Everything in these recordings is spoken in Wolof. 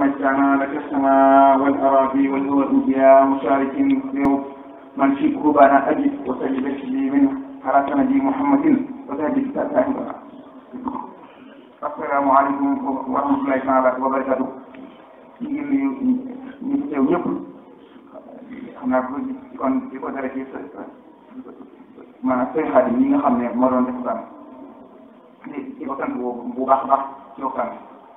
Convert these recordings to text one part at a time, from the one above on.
مجدنا لك السماء والأراضي والهوى يا مشارك يوم من شبه بنا أجد وسجد شيء منه حركة نبي محمد وسجد تأتاه السلام عليكم ورحمة الله تعالى وبركاته ñu ngi nuyu ñu fi teew ñëpp xam naa ko kon di ko dara ci maanaam sëñ Xaadim ñi nga xam ne moo doon def waxtaan di di ko sant bu baax a baax ci waxtaan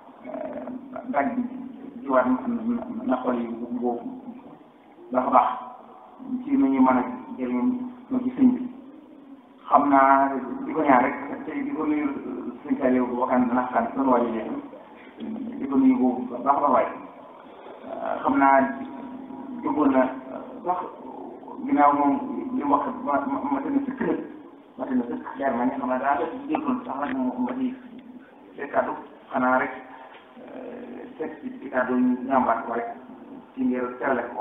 daj bi jiwaat na xol yi bu baax a baax ci nu ñu mën a jëriñoo ci sëñ bi xam naa di ko ñaan rek te di ko nuyu sëñ Saliou bu waxaan na xam doon waajo léegi di ko nuyu bu baax a waay xam naa duggoon na sax ginnaaw moom li mu wax ma ma ma tënk sëkk ma tënk sëkk leer na nga xam ne daa def déggoon sax nag mu ma di see kàddu xanaa rek teg ci ci kàddu ñambaat ko rek ci ngir terale ko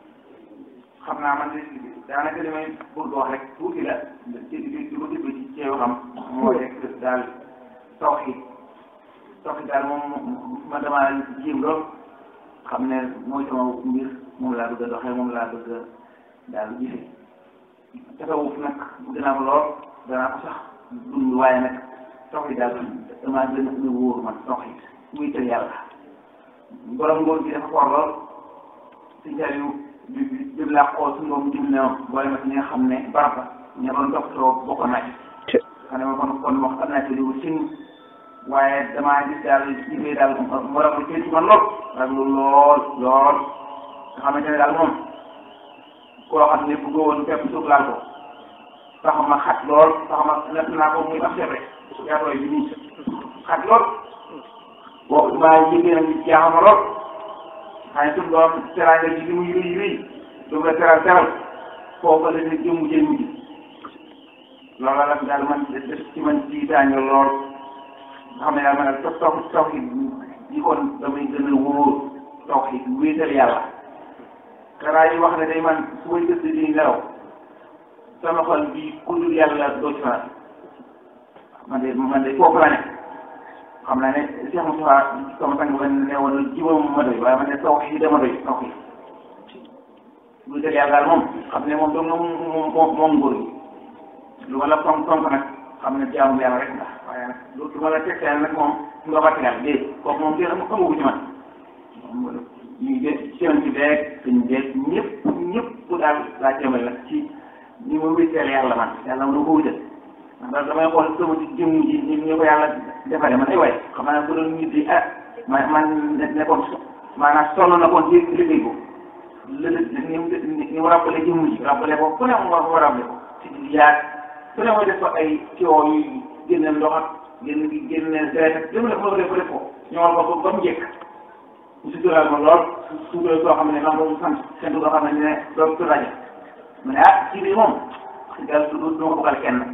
xam naa man de daanaka li may bëgg wax rek tuuti la ci di di ko déglu ci ceew xam moo nekk daal tawxiid tawxiid daal moom man damaa jéem lool xam ne mooy sama mbir moom laa bëgg a doxee moom laa bëgg a daal gisee tasawuf nag dinaa ko lool danaa ko sax dund waaye nag tawxiid daal damaa gën a wóor man tawxiid muy tëj yàlla borom ngóor gi dafa for lool si jariñu bi bi laa xool suñu borom jëm ne boole ma ci ñi nga xam ne barab la ña doon toppatoo bokk naa ci xam ne ma kon kon wax am naa ci lu sin waaye damaa gis daal jifee daal morom lu ci man lool rek lu lool lool nga xamante ne daal moom koo xam ne bëggoo woon fépp suuf laal ko tax ma xat lool tax ma natt naa ko muy ab sebre yaatooy bi nii xat lool boo maa yëgee nag jaaxama lool xëy na suñu doom teraanga ji li muy rëy rëy du la teral teral foofu la ne jëmm jëmm ji loolu la daal man def ci man jiitaañu lool nga xam ne daal man daal taw taw tawxiid yi kon damay gën a wóor tawxiid wéetal yàlla xanaa yi wax ne day man su may gëstu di nelaw sama xol bi ku dul yàlla doo ci faral man de man de foofu la ne xam naa ne Cheikh Moussa sama sang ba ne woon jiwam ma doy waaye man de tawxiid dama doy tawxiid wéetal yàlla daal moom xam ne moom doom na moom moom nguur gi lu ma la fonk fonk nag xam ne jaamu yàlla rek nga waaye nag lu ma la teg nag moom nga bàtt daal dee kooku moom kenn amagu ci man ñu de seen ci beeg suñ beeg ñëpp ñëpp daal laa jëmal nag ci ni ma wétteel yàlla man yàlla ma ko wutal ndax damay xool sama ci jëmm ji ni ñu ko yàlla defaree man ay waay xam naa bu doon nit yi ah man man nekkoon maanaam sonn na kon ci liggéey ko lële ni mu ni mu rappelé jëmm ji rappelé ko ku ne mu war mu rappelé ko ci yaag ku ne mooy def ko ay coow yu génne ndox ak génn génne deret ak lépp lépp def ko def ko ñëwal ko ba mu njëkk mu suturaal ma lool suutural soo xam ne man moom sant seen doo xam ne ne doo tur rajo mu ne ah ci biir moom daal du du ma ko bëggal kenn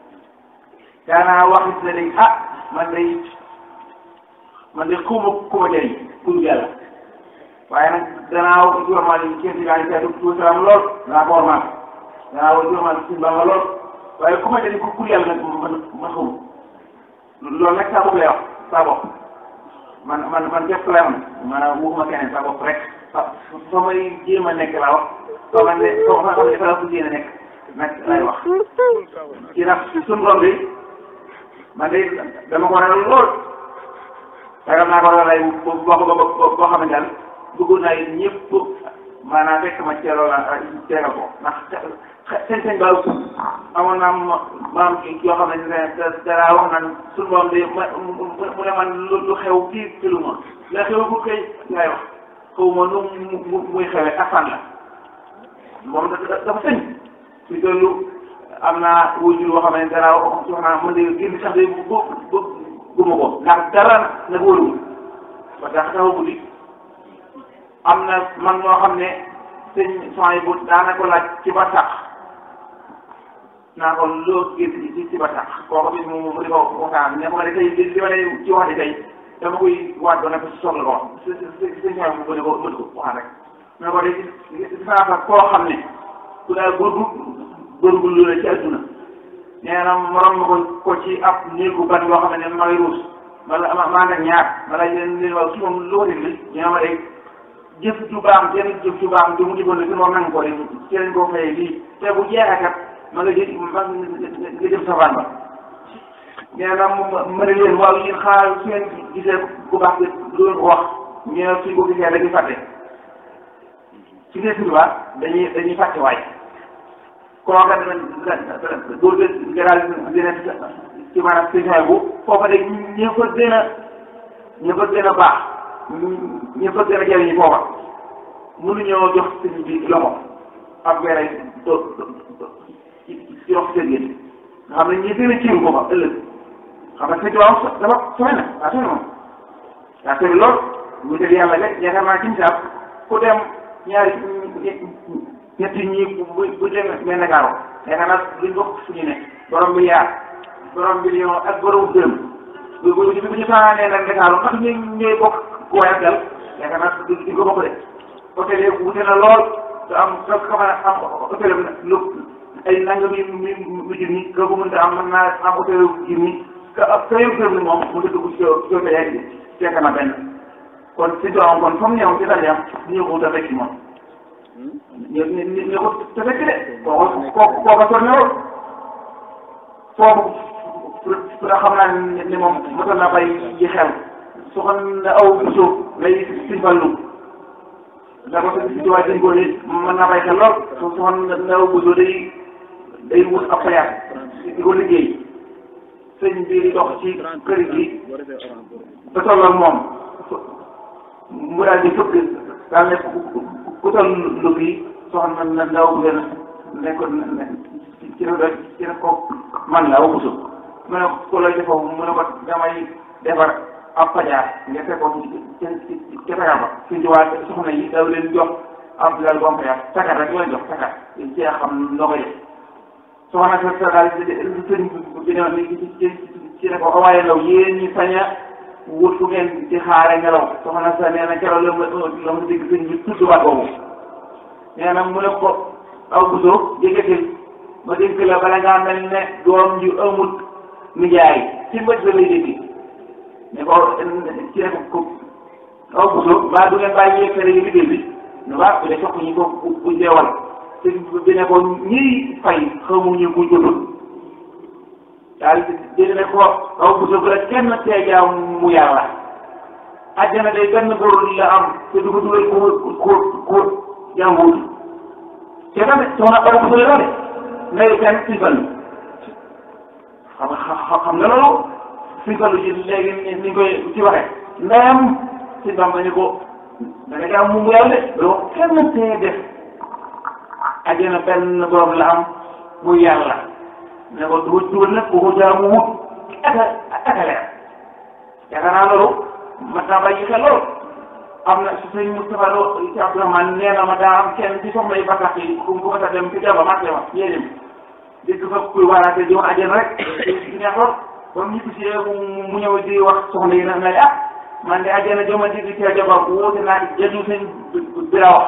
daanaa wax it ne day ah man day man day xuma ku ma jëriñ ku dul yàlla waaye nag danaa wax ci warmaal yi kenn si daal di seetlu tuuti salaam lool danaa ko warmaal danaa wax ci warmaal suñu bamba lool waaye ku ma jëriñ ku ku yàlla nag man man xamu loolu nag saa bopp lay wax saa bopp man man man képp lay am maanaam waxuma keneen saa bopp rek fa fa may jéem a nekk laa wax soo man ne soo xam ne dafa la ko jéem a nekk nag lay wax ci nag suñu borom bi man de dama ko ragal lool ragal naa ko ragal boo boo boo xam ne daal bëggoon naa it ñëpp maanaam fekk ma ceeloo la teegal ko ndax seen seen baaw amoon naa maam yoo xam ne dara wax naan suñu borom de ma mu ne man lu xew fii ci lu ma la xew bu kay ngay wax xaw ma nu mu muy xewee ak fan la moom dafa sëñ ci loolu am naa wujur boo xam ne dara wax naa mën de génn sax de bu bu guma ko ndax dara nag wóorul parce que xew guddi am na man moo xam ne sëñ soxna bu daana ko laaj ci ba sax naa ko loo gis ci ci ba tax kooku bi mu mu di ko waxtaan ne ko ma ne tey li ma ne ci wax di tey dama koy waat ba ne ko si soxla ko wax si si si si mu ne ko mën ko waxaan rek mais ko de gis naa fa koo xam ne ku daal góorgu góorgóorlu la ci adduna nee na morom ma ko ko ci ab néegu ban boo xam ne ma ngi ruus wala ma maa nag ñaar wala leen leen waaw su moom lu ko déglu ñu ne ma de jëf ju baax jenn jëf ju baax ju mu jëfoon ne moom nangu ko de ci lañ koo fayee lii te bu jeexee kat ma nga jël ma nga jëm safaan ba nee na ma ne leen waaw yéen xaar su ngeen gisee ku baax bi doon ko wax ñu ne suñ ko gisee dañuy fàtte su ngeen suñu baax dañuy dañuy fàtte waay kooka dana doo gëral dina ci maanaam situation bu foofa de ñi fa gën a ñi fa gën a baax ñi fa gën a jëriñu foofa mënuñoo jox sëñ bi loxo ak weeray do ci wax seen yéen nga xam ne ñi gën a ciiru foofa ëllëg xam nga sëñ bi waaw dafa sooy na waa sooy na moom waa sooy lool ñu def yàlla rek yaakaar naa ci misaal ku dem ñaari ñetti ñi bu bu demee mel ne gaaro yaakaar naa duñ bokk fu ñu ne borom bi yaar borom bi million ak borom dërëm bu bu bu ñu fanaanee nag Ndakaaru ndax ñu ñooy bokk ku waay ak dal yaakaar naa duñ ko bokk de hôtel yi wute na lool te am soo ko mën a am hôtel lu ay nangam yi mi mu junni ka ko mënta am mën naa am hôtel junni ka ka yëg dërëm ni moom mu dugg ci ci hôtel yaa ngi fekk na benn kon si doom kon comme ñoom ci dal yam ñu ko ta fekk moom ñu ñu ñu ko te fekk de kooku kooku kooku sonn lool foofu pour xam naa ni moom mosoon na bay yi xel su ko aw suuf lay si fallu da ko si si waay dañ ko mën naa bay xel lool su su ko aw buso day day wut ab fayaat di ko liggéey sëñ bi di dox ci kër gi ba tolloog moom mu daal di fëgg daal ne ku toll lu fii soxna na ndaw bu gën ne ko ci la ci la ko man la waxutu mu ne ko lay defoo mu ne ko damay defar ab fajar nga fekk ko ci ci ci fajar ba suñ ci waa soxna yi daw leen jox ab lal bom fajar takat rek leen jox takat ci xam noo koy def soxna sa sa daal sëñ bi ne ni ci ci ne ko waaye law yéen ñi sañ a wut fu ngeen di xaare ngelaw soxna sa nee na keroog la ma la ma dégg sëñ bi tudd waat boobu nee na mu ne ko aw buso jëkkatil ma dégg la bala ngaa mel ne doom ju amut nijaay ci mbëj ba lay dégg ne ko ci ne ko aw buso mbaa du ngeen bàyyi yekkere yi liggéey bi ne waa bu dee sox ñi ko bu deewal te bi ne ko ñiy fay xamuñu ku jotul daal di ne ko aw buso bu la kenn tee jaam mu yàlla àjjana day benn góor la am te du ko dugal ko ko ko jànguwul te tamit soxna aw buso la de ngay kenn si fan xam xam nga loolu si fan ji léegi ni ni koy ci waxee ndeyam si bamba ni ko da nga jaam mu yàlla de doo kenn tee def àjjana benn borom la am mu yàlla ne ko du dugal nag ku ko jaamu wut aka aka leer yaakaar naa loolu mat naa bàyyi xel loolu am na su sëñ Moustapha Lo ci Abdourahmane nee na ma daa am kenn ci soxna yi batax yi ku ku ma dem ci jaba marché ma yéen dégg fa kuy waaraate di wax àjjana rek di neex lool ba mu ñibbi si mu ñëw di wax soxna yi na na ah man de àjjana joma di di ci jaba wóote naa di jaju sëñ bi la wax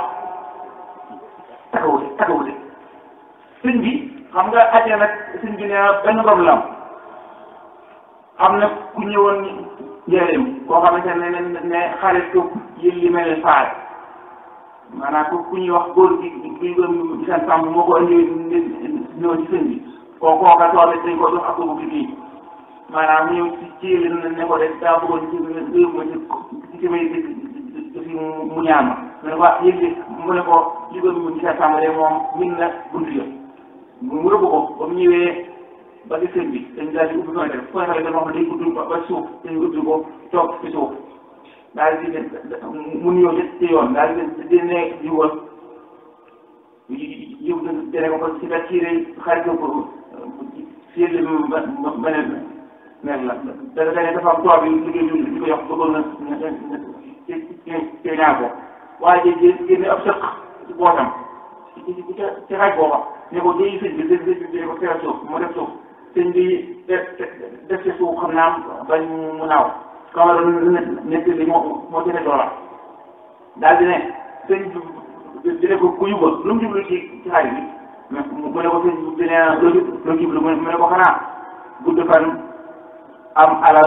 takawute takawute sëñ bi xam nga àjjana sëñ bi nee na benn problème am na ku ñëwoon njëriñ koo xamante ne ne ne xaritu yi li mel ne faar maanaam ku ku ñuy wax góor gi gi gi seen sàmm moo ko indi ñëw ci sëñ bi koo kooka tool dañ ko jox ak dugub bi fii maanaam ñëw ci ci li ne ko de daa bëggoon ci réew ma ci ci may ci mu ñaan ma mu ne ko yëg mu ne ko jigéen mu ci seen sàmm de moom min na buntu yo mu rëbb ko ba mu ñëwee ba ci sëñ bi dañ daal di ubbi fenêtre fenêtre dañ wax day gudd ba suuf dañ ubbi ko toog ci suuf daal di mu nuyoo ci yoon daal di di ne jiwoon yiw dene ko ko si la tiire xarit ko si li ba beneen mel la da dane dafa am toog yi liggéey bi di ko yox bëggoon na ci ci ñaar ko waaye ji génne ab sëq ci bootam ci ci ci xaj booba ne ko jëyi sëñ bi dé dé ko teer suuf mu def suuf sëñ bi def def ci suuf xam naa bañ mu naaw kama doon nekk li moo moo ci ne doola daal di ne sëñ bi di ne ko ku yuba lu mu jublu ci ci xarit bi mu ne ko sëñ bi ne loo loo jublu mu ne ko xanaa gudd fan am alal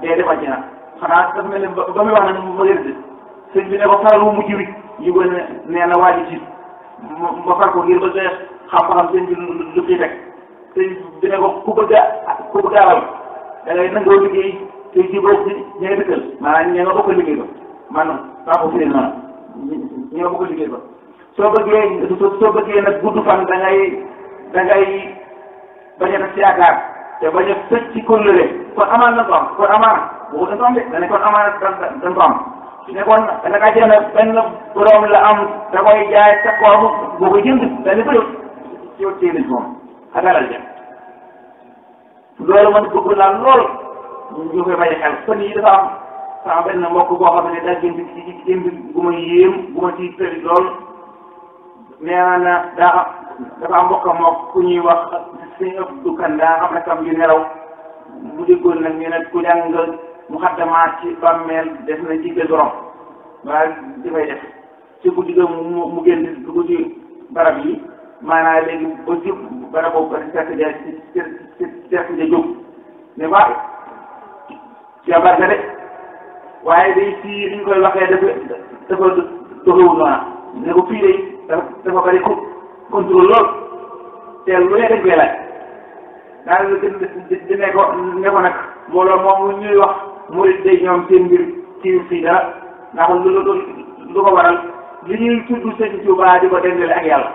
dee defal ci na xanaa dafa mel ne ba ba muy wax nag ma yërëd sëñ bi ne ko faral wu mujj wi ñu ko ne nee na waa ji ci ma far ko ngir ba nga xam-xam sëñ bi lu ciy teg sëñ bi ne ko ku bëgg a ku bëgg a alal da ngay nangoo liggéey te jubóog ci ña nga dëkkal maanaam ña nga bokk liggéey ba man maa ko firee noonu ña nga bokk liggéey ba soo bëggee soo bëggee nag gudd fan da ngay da ngay bañ a def ci yaakaar te bañ a tëj ci kóllëre kon amaan na ko am kon amaan boo dañ ko am de da ne kon amaan dañ ko am ne kon da nga jënd benn borom la am da koy jaay sa koomu boo ko jënd da ne bëri ci ci ci moom ak alal ja loolu man bëgg naa lool ñu koy bàyyi xel fan yi dafa am sama benn mbokk boo xam ne daa jënd ci jënd gu ma yéem gu ma ci tëri lool nee na daa dafa am mbokk mook ku ñuy wax suñu ëpp du kan daa xam ne kam yu nelaw mu déggoon nag ñu ne ku jàng mu xaddamaat ci bàmmeel def na jigéen borom waaye dafay def ci guddi ga mu mu génn dugg ci barab yi maanaam léegi ba ci barab boobu ba fekk ja fekk ja jóg ne waa jabar ga de waaye day fii li ñu koy waxee dafa dafa doxewul noona ne ko fii day dafa dafa bari ko contrôle lool te lu ne dañ koy laaj daal di di ne ko ne ko nag mbooloo moom ñuy wax murid day ñoom seen mbir ci fii dara ndax lu lu lu ko waral li ñuy tudd sëñ Tuubaa di ko dendale ak yàlla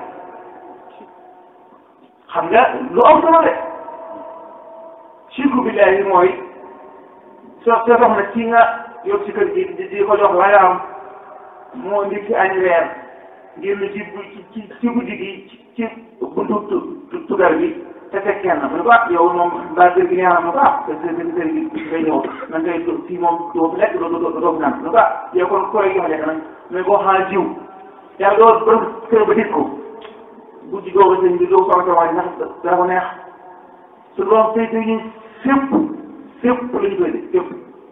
xam nga lu am solo de sirku billaahi mooy soo soo soxna ci nga yóbbu ci kër gi di di ko jox la nga am moo ndikki añ weer ngir lu ci ci ci guddi gi ci ci buntu tugar bi te fekk kenn mu ne ko ah yow moom mbaa kër gi neex na mu ko ah te kër gi ngay ñëw na ngay fii moom doo fi lekk doo doo doo fi naan mu ne ko ah yow kon koy jox lekk nag mais boo xanaa jiw yàlla doo borom kër ba dit ko guddi googu sëñ bi doo soxla sa waay ndax dara ko neex su doon féete ñu fépp fépp la ñu koy def fépp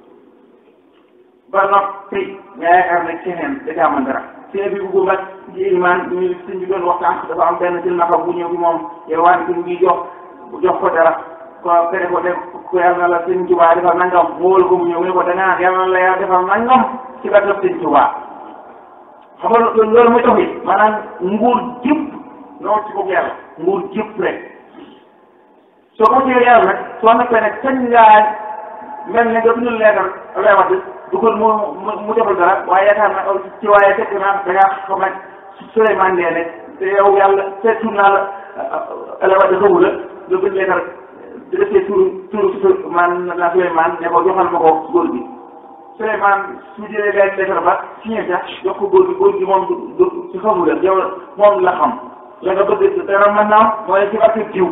ba noppi nga yaakaar ne keneen da caa mën dara sëñ bi bu mag ci iman ñu sëñ bi doon waxtaan dafa am benn silmaxa bu ñëw bi moom yow waan bi ngi jox jox ko dara ko kene ko def ko yàlla na la sëñ Tuubaa defal nangam mu wóolu ko mu ñëw mu ne ko da ngaa yàlla na la yàlla defal nangam ci ba def sëñ Tuubaa xam nga loolu mooy tax it maanaam nguur jëpp noonu ci bopp yàlla nguur jëpp rek soo ko jëlee yàlla nag soo nekkee nag kañ ngaa mel ne nga bindul leetar lay wax du ko mu mu defal dara waaye yaakaar na ci waaye fekk naa da ngaa xam nag Souleymane Ndeye ne te yow yàlla seetu naa la la wax xawu la nga bind leetar di defee turu turu man la Souleymane ne ko joxal ma ko góor gi Souleymane su jëlee leen leetar ba signé sax jox ko góor gi góor gi moom du du ci xamu la yow moom la xam la nga bëgg dara mën naa mooy ci barke jiw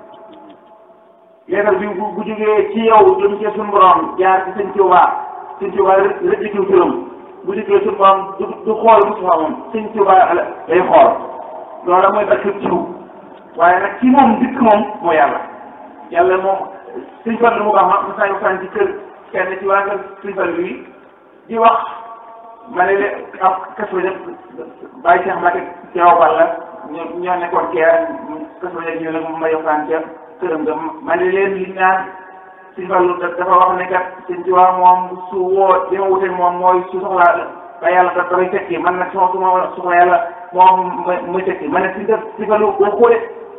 leetar bi bu bu jógee ci yow jëm ci suñu borom jaar ci sëñ Tuubaa sëñ Tuubaa rek di jiw turam bu jógee suñu borom du du xool Mustafa moom sëñ Tuubaa lay xool loolu mooy barke jiw waaye nag ci moom dikk moom mooy yàlla yàlla moom sëñ Fallu mu baax ma mu saa waxtaan ci kër kenn ci waa kër sëñ Fallu yi di wax ma ne leen ab kaso yëpp bàyyi Cheikh Mbacke teew Fall la ñoo ñoo nekkoon keer kaso yëpp ñu ne ma yokkaan ca këram nga ma ne leen li ñaan sëñ Fallu dafa wax ne kat sëñ Tuubaa moom su woo li ma wute moom mooy su soxlaa ba yàlla da dafay tekki man nag sama suma soxla yàlla moom muy tekki ma ne sëñ sëñ Fallu boo xoolee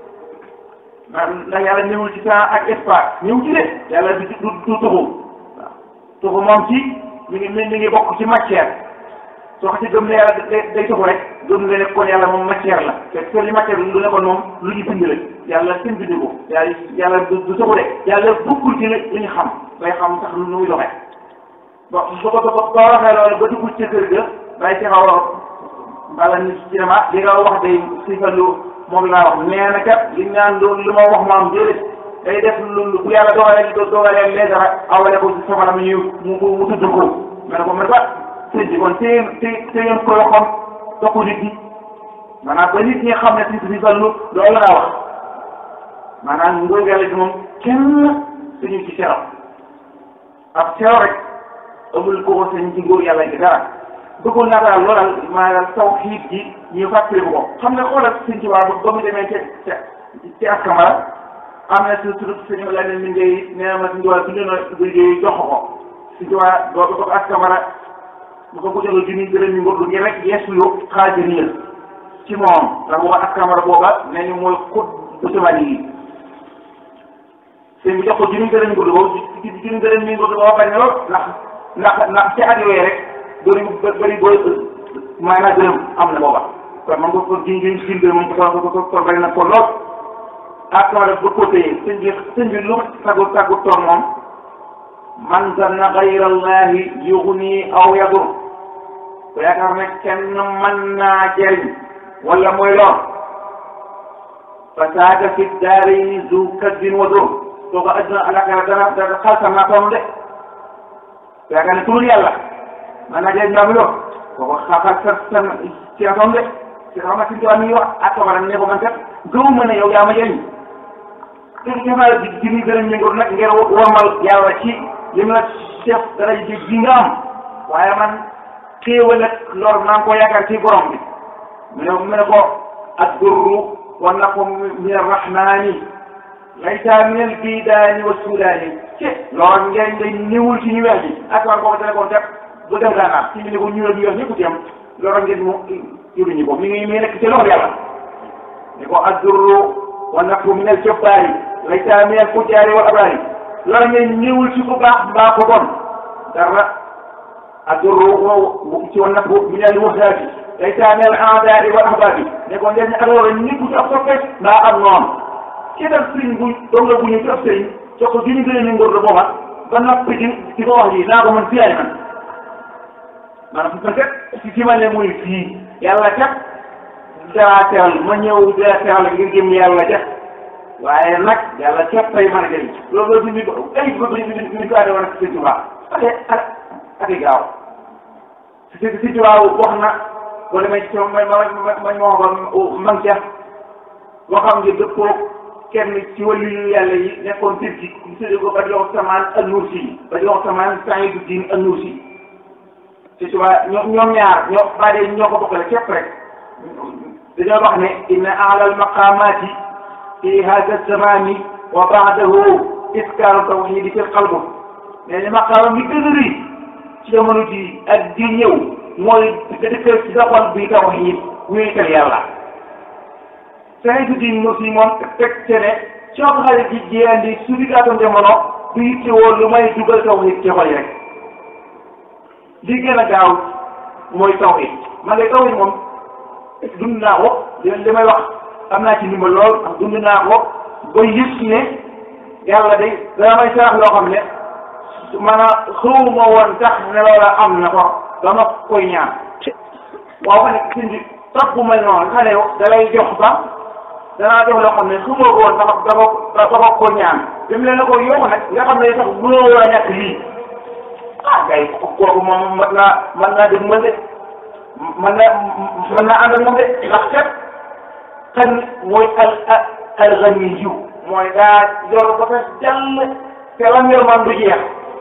ndax yàlla ñëwul ci temps ak espace ñëw ci de yàlla du du du tuxu waaw tuxu moom ci mi ngi mi ngi bokk ci matière soo ko ci gëm ne yàlla day day tuxu rek gëm nga ne kon yàlla moom matière la te li matière lu ne kon moom lu ñu bind la yàlla seen bind ko yàlla yàlla du du tuxu de yàlla bokkul ci li ñu xam bay xam sax nu muy doxee bon ba ba ba ba waxee loolu ba dugg ci kër ga day ci xaw a bala ni ci dama li nga wax day si fa lu moom laa wax nee na kat li ñaan loolu lu ma wax maam déedéet day def lu bu yàlla dogalee dogalee lee dara awale ko ci sama ñu mu mu tudd ko ma ne ko mais ba sëñ bi kon téye téye téye ko waxoon topp nit ñi maanaam ba nit ñi xam ne si si fallu loolu laa wax maanaam ngóor yàlla gi moom kenn suñu ci seeram ab seew rek amul ko ko sëñ ci ngóor yàlla gi dara bëggoon naa daal loolal maanaam tawxiid gi ñu fàttali ko xam nga xoolal sëñ ci waa ba mu demee ca ca ci askamara am na su su suñu la ne mi ngay nee ma suñu waa suñu na liggéey jox ko si ci waa doo ko askamara bu ko ko joxe junni dërëm ñu ngor ngir rek yeesu yo xaajaniya ci moom ndax booba askamara booba ne ñu mooy xut bu samani yi sëñ bi jox ko junni dërëm ñu ngor boobu junni dërëm ñu ngor booba bañ lool ndax ndax ndax ci at yooyu rek bëri bëri booy maanaam dërëm am na booba kon man ko ko jiñ jiñ jiñ dërëm moom ko ko ko ko bari na ko lool askamara ba ko téye sëñ bi sëñ bi lu taggu taggu toon moom man zanna gayra allahi yugni aw yadur ko yaakaar ne kenn mën naa jëriñ wala mooy lool fa saaka fi daarayni zu kadbin wa dur soo ko adduna alaxira dana dana xalsam naa toon de ko yaakaar ne turul yàlla mën naa jëriñ mbaa mi lool kooku xaxal sa sa ci na toon de ci xam nga si tubaab mi wax ak ko ne ko man kat gëw ma ne yow yaa ma jëriñ te ñafa di di ñu gën a ñëngoon nag ngir wormal yàlla ci li mu la def dara ji ji nga am waaye man xéewal ak lor maa ngi ko yaakaar ci borom bi mu ne mu ne ko addurru wa naqu min arrahmani laysa min albidaani wa sudaani ci lor ngeen day ñëwul ci ñu weex ji ak war boobu téléphone kat bu dem daanaam ci ñu ne ko ñu ñu weex ñëpp ci am lor ngeen mu yuruñu ko mi ngi mi nekk ci loxo yàlla ni ko addurru wa naqu min aljabbaari laysa min alfujjaari wal abraari lor ngeen ñëwul ci ku baax mbaa ko bon dara addurru ci wa naqu min alwahaabi laysa min al-a'daa'i wal ahbaabi ne ko njëriñ ak loolu ñëpp ci ab soppe mbaa am noonu ci def sëriñ bu doom la bu ñu ci ab sëriñ soo ko juñu gën a ñu ngóor la booba ba noppi di di ko wax ji naa ko mën fii ay man maanaam su kat ci fi ma ne muy fii yàlla kat daa teral ma ñëw daa teral ngir jëm yàlla ja waaye nag yàlla képp tey mën a jëriñ loolu loolu ñu ko ay bëgg ñu ñu ko adee woon ak sëñ Tuubaa ak ak ak i gaaw si si Tuubaa wax na boo demee ci ma ma ma ma ma waxoon man ca waxam nga dëppoo kenn ci wàllu yu yàlla yi nekkoon tëj ji ñu tuddee ko ba jox samaan an-Nursi ba jox samaan Sa'iduddin an-Nursi ci suba ñoom ñoom ñaar ñoo bàyyi ñoo ko bokkale képp rek dañoo wax ne inna a'la al-maqamati fi hadha az-zamani wa ba'dahu iskaaru tawhidi fi qalbi mais ni maqaama mi gën a rëy ci jamono ji ak di ñëw mooy dëkkal ci sa xol bi tawhid wéetal yàlla Sa'iduddin Nursi moom teg ce ne soo xale ji jeandi suñu gàttoon jamono du yittewoo lu may dugal tawhid ci xol yi rek li gën a gaaw mooy tawhid man de tawhid moom dund naa ko li may wax am naa ci ndimbal lool ndax dund naa ko ba yëg ne yàlla de dana may sarax loo xam ne maanaam xawma woon tax ne loola am na ko dama koy ñaan waaw ma ne sëñ bi topp bu mel noonu xale yow da lay jox ba danaa jox loo xam ne xamoo ko woon dafa dafa dafa ko ñaan bi mu leen la ko yokk nag nga xam ne sax mënoo war a ñàkk lii ah gay kooku moom mën naa mën naa dégg mën de mën naa mën naa ànd ak moom de ndax kat kan mooy al al ganiyu mooy daa yor ba fees jàll te lam yor man du jeex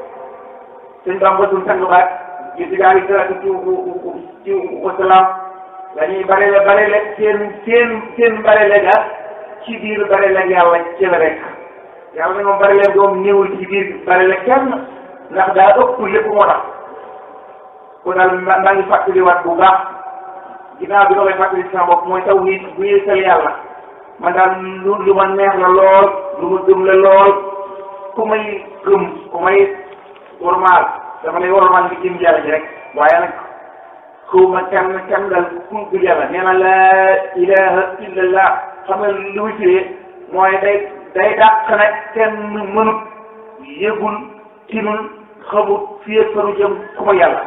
sëñ Bamba suñ sang baat yi si gaa yi salaatu ci ci wasalaam dañuy barele barele seen seen seen barele ga ci biir barele yàlla ci la rek yàlla ne moom barele doom néewul ci biir barele kenn ndax daa ëpp lépp moo tax kon daal maa ngi fàttaliwaat bu baax ginnaaw bi nga koy fàttali sama bopp mooy tawhid bu yéesal yàlla man daal lu lu ma neex la lool lu ma gëm la lool ku may gëm ku may normal dama lay warmal ngi jëm yàlla ji rek waaye nag xaw ma kenn kenn dal ku dul yàlla nee na laa ilaha illallah xam nga lu muy firee mooy day day dàq nag kenn mënut yëgul tinul xamut fii fanu jëm ku ma yàlla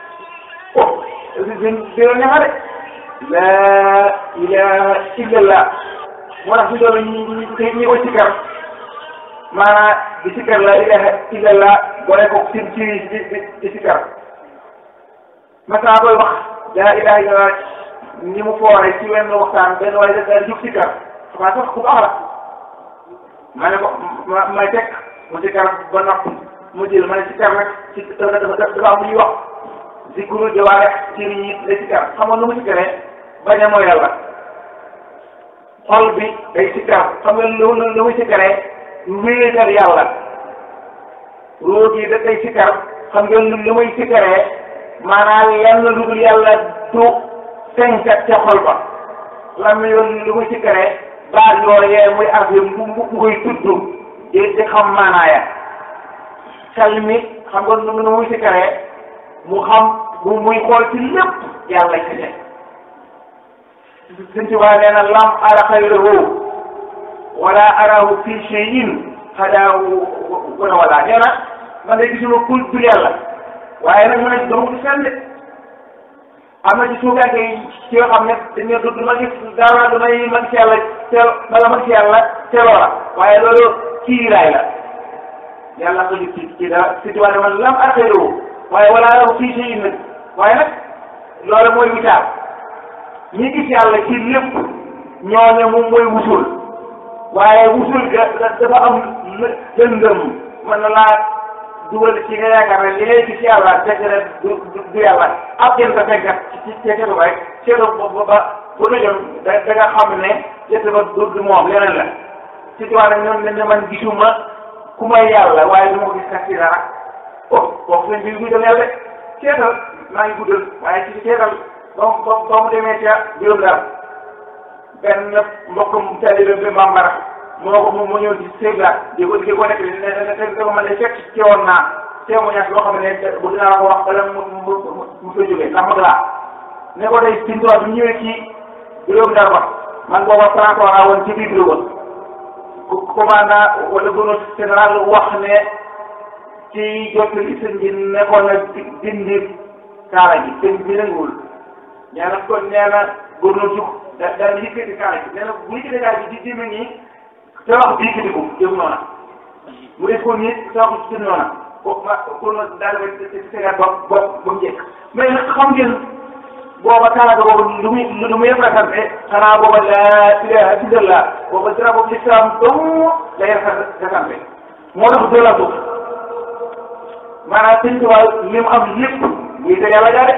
oh dén déo neexa de laa ilaha illallah moo tax si doolu ñi ñi ko sikkar maanaam di sikkar laa ilaha illallah boole ko ci ci di di sikkar masaa koy wax laa ilaha illallah ni mu foore ci wenn waxtaan benn waaye da daa jug sikkar xamaa sax ku baax la ma ne ko ma may teg mu sikkar ba noppi mu jël ma ne sikkar nag ci dafa dafa dafa am lu ñuy wax zikru jawaare ci nit ñi la sikkar xam nga nu mu sikkaree bañ a mooy yàlla xol bi day sikkar xam nga lu lu muy sikkaree wéetal yàlla roo gi da day sikkar xam ngeen lu muy sikkaree maanaam yal na lu dul yàlla du senkat ca xol ba lam yoon lu muy sikkaree baat yooyee muy affaire mu mu muy tudd di di xam maanaaya xel mi xam nga nu nu muy sikkaree mu xam bu muy xool ci lépp yàlla ci ne suñ ci waa nee na lam ara xayrahu wala arahu fi cheyin xadaawu wana wala nee na man de gisuma kul dul yàlla waaye nag mu ne doo gis fenn de am na ci suugaake yi ci yoo xam ne dañu du ma gis dara du may ma gis yàlla teel bala ma gis yàlla teeloo la waaye loolu kiiraay la yàlla ko ci ci dara si ci waa man lam ara xayrahu waaye wala arahu fi cheyin nag waaye nag loolu mooy witaar ñi gis yàlla ci lépp ñooñu moom mooy wusul waaye wusul ga dafa am lëndëm mën na laa dugal ci nga yaakaar ne li ngay gis yàlla fekk na du du yàlla ab jën sa fekkat ci ci seetu ba rek seetu ba ba bu dojoon da da nga xam ne seetu ba du du moom leneen la ci tubaab nag ñoom ne man gisuma ku may yàlla waaye du ma gis sax ci dara oh kooku seen biir guddal yàlla seetal maa ngi guddal waaye ci seetal ba mu ba mu demee ca juróom daal benn mbokkum taalibe bi bambara moo ko moom moo ñëw ci Sèvres di ko di ko nekk ne ne ne ne ma ne fekk ci woon naa témoignage boo xam ne bu dinaa ko wax bala mu mu mu mu fa jógee ndax mag laa ne ko tey suñu tool bi ñëwee ci juróom daal ba man booba Franco laa woon ci biir bureau ba commandant wala gouverneur général wax ne ci jottali sëñ bi nekkoon na dindi kaala gi sëñ bi nanguwul nee na kon nee na gouverneur jug da daal di yëkkati kaala gi nee na bu yëkkati kaala gi di jëme nii te wax bi yëkkati ko jëm noona mu def ko nii te wax jëm noona ko ma ko daal di tegaat ba ba ba mu jekk mais nag xam ngeen booba kaala ga boobu lu muy lu muy représenté xanaa booba laa ilaha illallah booba dara boobu l'islam dong lay représenté moo tax doo la suuf maanaam sëñ Tuubaa li mu am lépp muy te yàlla jaade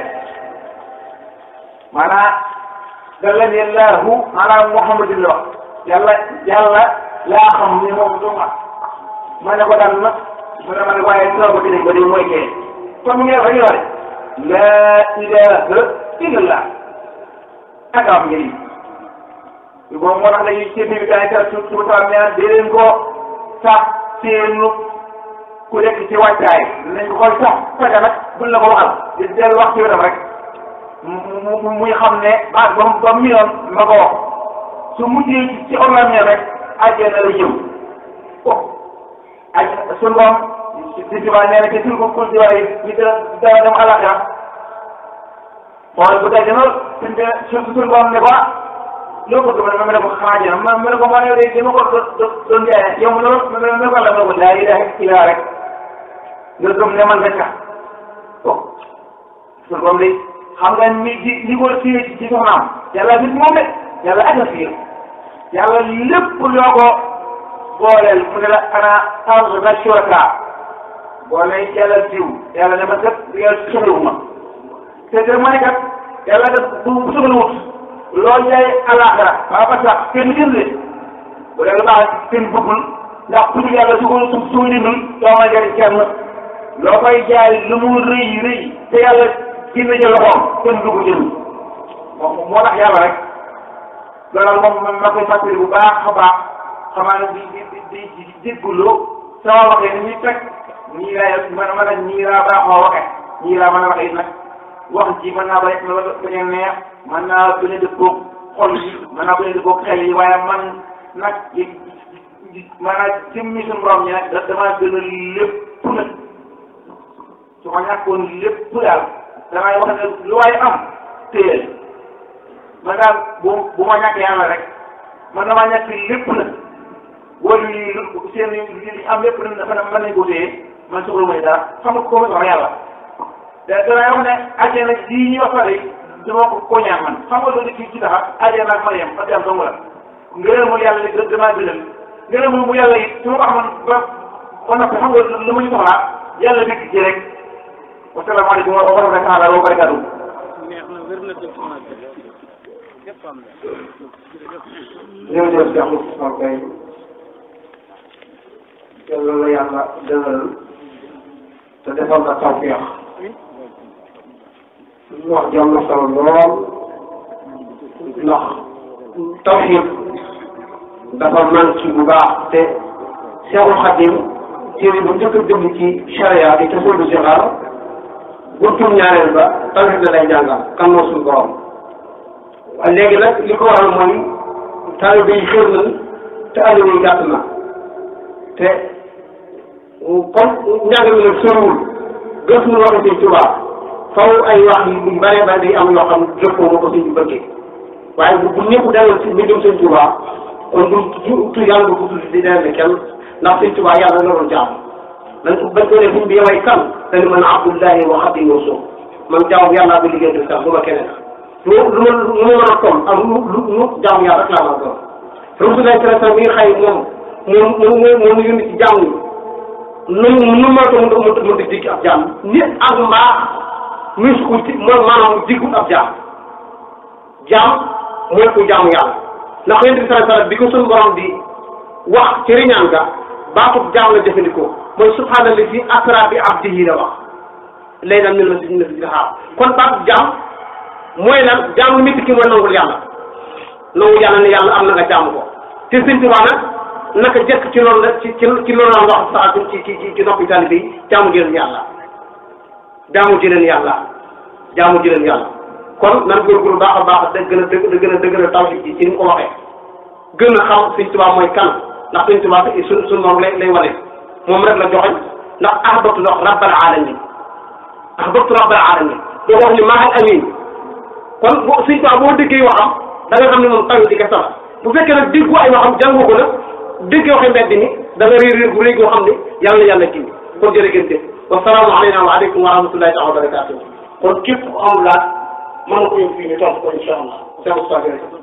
maanaam dallani allahu ala muhammadin la wax yàlla yàlla laa xam ni moom du ma ma ne ko daal nag mu ne ma ne waaye soo ko dinañ ko di mooy kee kon mu ngi def rek yore laa ilaha illallah ak am njëriñ boobu moo tax dañuy ci biir gars yi kat su su taw nee di leen ko sax seenu ku nekk ci wàccaay dinañ ko koy sax fexe nag buñ la ko waxal di dellu wax ci wetam rek mu mu muy xam ne baat ba mu ba mu yoon ma ko wax su mujjee ci orlamien rek àjjana la jëm oh aj suñu boom di tubaab nee na ci suñu ko kul diwaan yi ñu dara dara dem àllaxira xool bu dee dina suñ de suñ suñ boom ne ko loo ko gëm ma ne ko xanaa jëna ma ma ne ko ma ne de dama ko doon doon jaay yow ma ne ma ne ko la ma ne ko laa ilaha illa rek nga gëm ne man rek ka oh suñ boom de xam nga ni di li ko téye ci soxnaam yàlla gis moom de yàlla ak a fiir yàlla lépp loo ko booleel mu ne la ana arda shuraka boo ne yàlla diw yàlla ne ma kat yàlla soxlawuma te te ma ne kat yàlla kat bu bu soxlawut loo jaay alaxira waa ba sax kenn jëndee bu dee lu baax kenn bëggul ndax pour yàlla su ko su su dindul doo ma jëriñ kenn loo koy jaay lu mu rëy rëy te yàlla dina jël loxoom kenn du ko jënd moom moo tax yàlla rek loolu moom ma koy fàttali bu baax a baax xamaa ne di di di di dégguloo sama waxee ni ñuy teg nii laa mën a nii laa baaxoo waxee nii laa mën a waxee nag wax ji mën naa bañ a bañ a neex mën naa bañ a dëppoog xol yi mën naa bañ a dëppoog xel yi waaye man nag di di maanaam jëmmi suñu borom ñi nag damaa gën a lépp nag su ma ñàkkoon lépp daal damay wax ne lu waay am téyel man daal bu bu ma ñàkkee yàlla rek man damaa ñàkk lépp nag wala yi seen li am lépp nag dafa mën nañ ko téye man soxla ma dara xam nga ko ma wax yàlla da damay wax ne àjjana lii ñuy wax pare dama ko ko ñaan man xam nga loolu ci ci taxa àjjana ak Mariam ak yàlla dong la ngërëmul yàlla li damaa gënal ngërëmul mu yàlla it su ma ko xamoon ba ba noppi xam nga lu ma ñu soxlaa yàlla dëkk ci rek wasalaamaaleykum wa rahmatulah wa barakatuh neex na wér na dëgg sama képp am na jërëjëf Cheikh Moustapha Gaye yàlla la yàlla dëgëral te defal la tawfiix ñu wax jom na solo lool ndax tawxiid dafa manqué bu baax te Seexul Xadim téere bu njëkk a bind ci charia di tasawudu sixaar buntum ñaareel ba tawxiid la lay jàngal kan moo suñu borom waaye léegi nag li ko waral mooy taalibe yi xër nañ te àll yi gàtt na te comme njàng mi nag soriwul gëstu waxi Sëñ Tuubaa faw ay wax yu bare bare day am yoo xam jëppoo ma ko sëñ bi bëggee waaye bu bu ñëpp daloon si mbindum Sëñ Tuubaa kon du tu yàlla du ko tudd di dellu kenn ndax Sëñ Tuubaa yàlla la doon jaam dañ ko bañ ko ne sëñ bi yoway kan dañu man abdullahi wa xadimu rasul man jaamu yàlla bi liggéey du sax du ma keneen lu lu ma lu ma mën a toll ak lu lu lu jaamu yàlla rek laa mën a doon rasulullah sallallahu mi ngi xëy moom moom moom moom mu yónni ci jaam yi nu nu ma ko mën a mën a digg ab jaam nit ak mbaax muy su ko ci mooy maanaam diggu ab jaam jaam mooy ku jaamu yàlla ndax yonent bi sallallahu alayhi wasallam bi ko suñu borom di wax ci riñaan ga baatub jaam la jëfandikoo mooy subhaanallazi asra bi abdihi la wax laylan minal masjidil masjidil haram kon baatub jaam mooy lan jaam lu métti ki mooy nangul yàlla nangul yàlla ne yàlla am na nga jaamu ko te Sëñ Tuubaa nag naka jëkk ci loolu la ci ci ci loolu la wax saa ci ci ci ci noppi taalibe yi jaamu jëleen yàlla jaamu jëleen yàlla jaamu jëleen yàlla kon nan góorgóorlu baax a baax da gën a dëgg da gën a dëgg tawhid ji ci ni mu ko waxee gën a xam Sëñ Tuubaa mooy kan ndax Sëñ Tuubaa suñ suñ moom lay lay wane moom rek la joxoñ ndax ahbabtu wax rabbal alamin ahbabtu rabbal alamin doo wax ni mahal amin kon boo Sëñ Tuubaa boo déggee waxam da nga xam ne moom tawhid di kese la bu fekkee nag déggu ay waxam jàngoo ko nag déggee waxee mbedd mi da nga réer réer bu réy goo xam ne yàlla yàlla kii kon jërë ngeen jëf wasalaamu aleyna wa aleykum wa rahmatullahi taala wa barakatuh kon képp ku am laaj mën na ko yóbbu fii ñu tontu ko incha allah